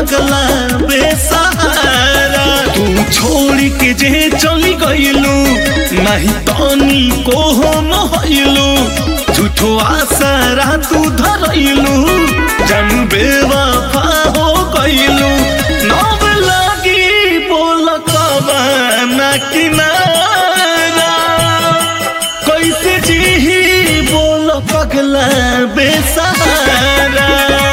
पगला बेसहारा तू छोड़ के जे चली गईलू नहीं तनी को हम हईलू झूठो आसरा तू धरैलू जन बेवफा हो गईलू नव लागी बोल कबाना किनारा कैसे जी बोल पगला बेसहारा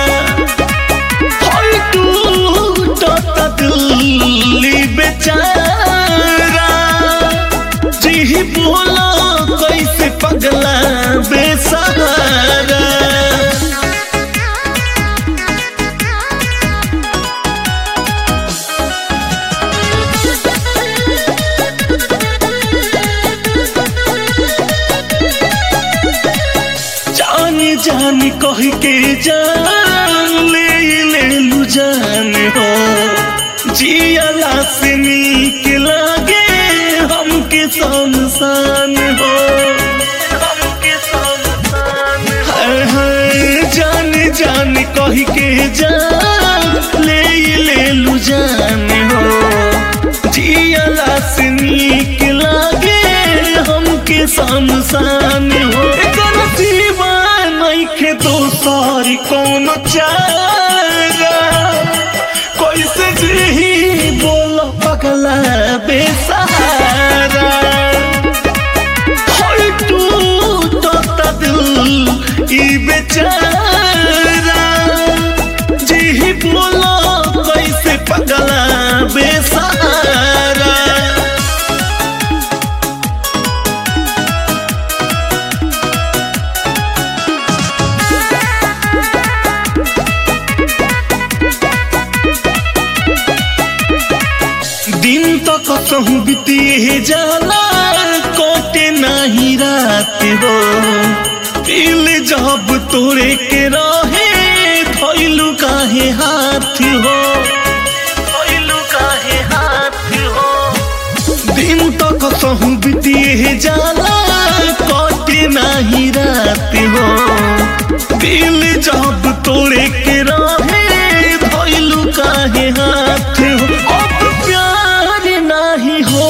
होय टूटत दिल्ली बेचारा जी बोला कैसे पगला बेसहारा जान जान कह के जान ले ले लू जान हो जियला से नीक लागे हमके संसान हो हमके संसान हाय हाय जान जान कह के जान ले ले लू जान हो जियला से नीक लागे हमके संसान हो एकर सिवा नइखे दोसर कौन चारा कैसे जी बोल पगला बेसहारा होय टूटत दिल ई बेचारा जी बोल कैसे पगला बेसहारा दिन तो कसहु बीतिए जाला कोटे नाही रात हो दिल जब तोरे के रहे धैलू काहे हाथ हो धैलू काहे हाथ हो दिन तो कसहु बीतिए जाला कोटे नाही रात हो दिल जब तोरे के रहे धैलू काहे हाथ हो अब प्यार नाही हो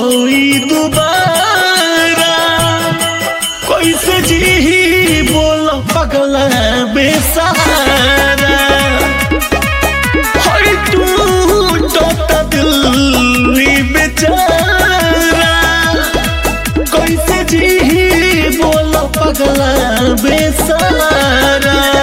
दोबारा कैसे जी बोल पगला बेसहारा हर टूटत दिल ई बेचारा कैसे जी बोल पगला बेसहारा